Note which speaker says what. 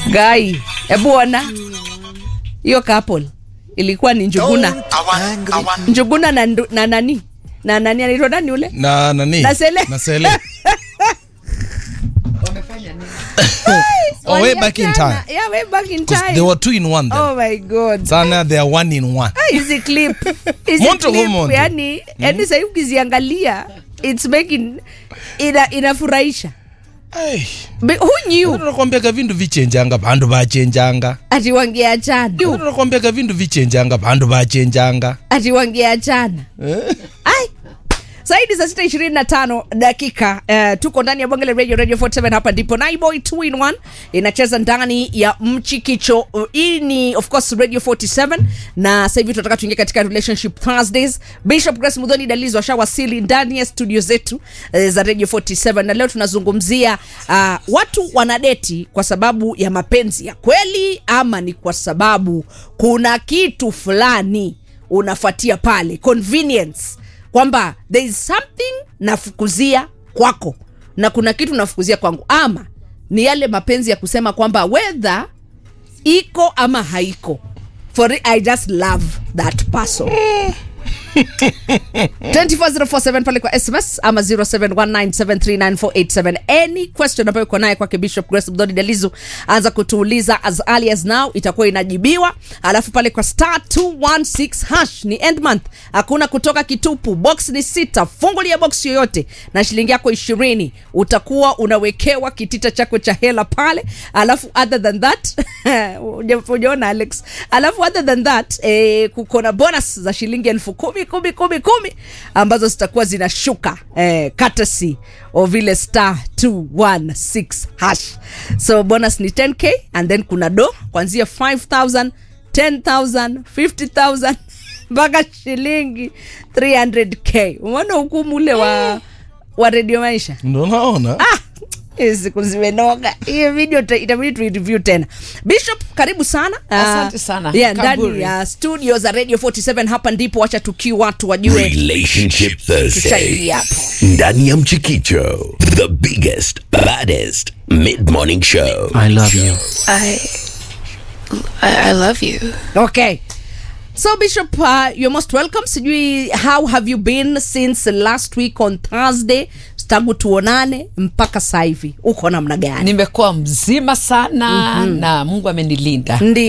Speaker 1: gai hebu ona hiyo couple ilikuwa ni njuguna njuguna na, ndu- na nani na nani anaitwa nani ule
Speaker 2: na nani
Speaker 1: Na Sele.
Speaker 2: na Sele. oh, way back in
Speaker 1: Waliachana.
Speaker 2: time
Speaker 1: yeah, way back in
Speaker 2: 'Cause
Speaker 1: time
Speaker 2: they were two in one then
Speaker 1: oh my god
Speaker 2: sana they are one in one
Speaker 1: Ah, hizi clip hizi
Speaker 2: Moto
Speaker 1: clip
Speaker 2: humondo.
Speaker 1: yani yani sahii ukiziangalia it's making ina inafurahisha
Speaker 2: Ay,
Speaker 1: But who knew
Speaker 2: nakwambiaga vindu vichenjanga vandu vachenjanga
Speaker 1: ati wangeachana
Speaker 2: nakwambiaga vindu vichenjanga vandu vachenjanga
Speaker 1: ati wangeachana ai zaidi saa sita ishirini na tano dakika uh, tuko ndani ya bonge la radio radio 47 hapa ndipo naiboy 2 in 1 inacheza ndani ya mchikicho Uh, hii ni of course radio 47 na sasa hivi tunataka tuingie katika relationship thursdays bishop grace mudhoni dalizo ashawasili ndani ya studio zetu uh, za radio 47 na leo tunazungumzia uh, watu wanadeti kwa sababu ya mapenzi ya kweli ama ni kwa sababu kuna kitu fulani unafuatia pale convenience kwamba there is something nafukuzia kwako na kuna kitu nafukuzia kwangu ama ni yale mapenzi ya kusema kwamba wedha iko ama haiko for it, i just love that person 24047 pale kwa sms ama 0719739487 any question ambayo uko naye kwake bishop grace mdhoni dalizu anza kutuuliza as early as now itakuwa inajibiwa alafu pale kwa star 216 hash ni end month hakuna kutoka kitupu box ni sita fungulia box yoyote na shilingi yako ishirini utakuwa unawekewa kitita chako cha hela pale alafu other than that uja- ujaona alex alafu other than that eh, kuko na bonus za shilingi elfu kumi kumi kumi kumi ambazo zitakuwa zinashuka eh, courtesy of vile star 216 hash so bonus ni 10k and then kuna do kuanzia 5000 10000 50000 mpaka shilingi 300k umeona hukumu ule wa wa redio maisha
Speaker 2: ndo naona
Speaker 1: Ah, hizi siku zimenoga hiyo video ta- itabidi tuireview tena bishop karibu sana Ah,
Speaker 3: Asante sana.
Speaker 1: yeah, ndani
Speaker 3: Kaburi.
Speaker 1: ya studio za radio 47 hapa ndipo wacha tukii watu wajue
Speaker 4: Relationship Thursday.
Speaker 1: Tushaingia hapo.
Speaker 4: Ndani ya Mchikicho, the biggest, baddest mid-morning show.
Speaker 5: I love you.
Speaker 6: I, I, I love you.
Speaker 1: okay so bishop uh, you're most welcome sijui how have you been since last week on thursday tangu tuonane mpaka sasa hivi uko namna gani
Speaker 3: nimekuwa mzima sana mm-hmm. na mungu amenilinda
Speaker 1: Ndi